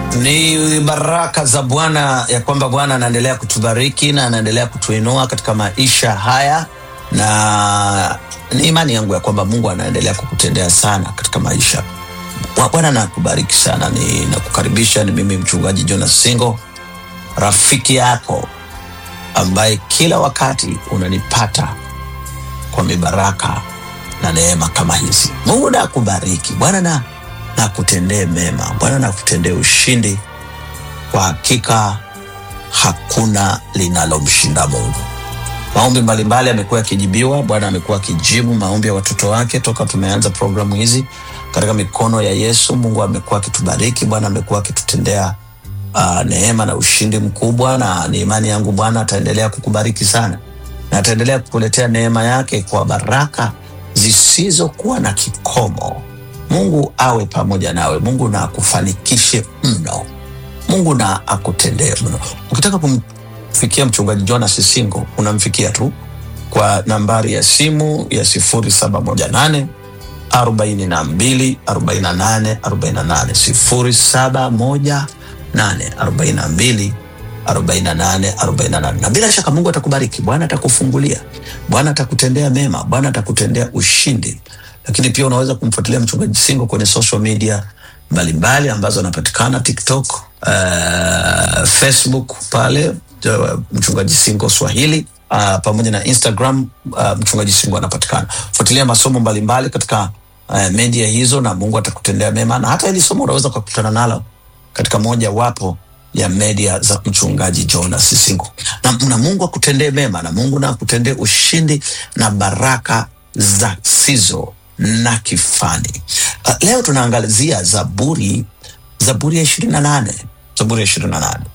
Ni baraka za Bwana ya kwamba Bwana anaendelea kutubariki na anaendelea kutuinua katika maisha haya, na ni imani yangu ya kwamba Mungu anaendelea kukutendea sana katika maisha. Bwana nakubariki sana. Ninakukaribisha, ni mimi mchungaji Jonas Singo, rafiki yako ambaye kila wakati unanipata kwa mibaraka na neema kama hizi. Mungu na akubariki. Bwana na nakutendee mema. Bwana nakutendee ushindi. Kwa hakika hakuna linalomshinda Mungu. Maombi mbalimbali yamekuwa yakijibiwa. Bwana amekuwa akijibu maombi ya watoto wake toka tumeanza programu hizi katika mikono ya Yesu. Mungu amekuwa akitubariki. Bwana amekuwa akitutendea uh, neema na ushindi mkubwa, na ni imani yangu Bwana ataendelea kukubariki sana na ataendelea kukuletea neema yake kwa baraka zisizokuwa na kikomo. Mungu awe pamoja nawe. Mungu na akufanikishe mno. Mungu na akutendee mno. Ukitaka kumfikia mchungaji Jonas Singo, unamfikia tu kwa nambari ya simu ya sifuri saba moja nane arobaini na mbili arobaini na nane arobaini na nane sifuri saba moja nane arobaini na mbili 48 48 na bila shaka Mungu atakubariki. Bwana atakufungulia, Bwana atakutendea mema, Bwana atakutendea ushindi. Lakini pia unaweza kumfuatilia mchungaji Singo kwenye social media mbalimbali ambazo anapatikana TikTok, uh, Facebook pale uh, mchungaji Singo Swahili uh, pamoja na Instagram uh, mchungaji Singo anapatikana. Fuatilia masomo mbalimbali katika uh, media hizo, na Mungu atakutendea mema, na hata hili somo unaweza ukakutana nalo katika moja wapo ya media za mchungaji Jonas Singo na, na Mungu akutendee mema na Mungu na akutendee ushindi na baraka za sizo na kifani. Uh, leo tunaangalizia Zaburi, Zaburi ya ishirini na nane Zaburi ya ishirini na nane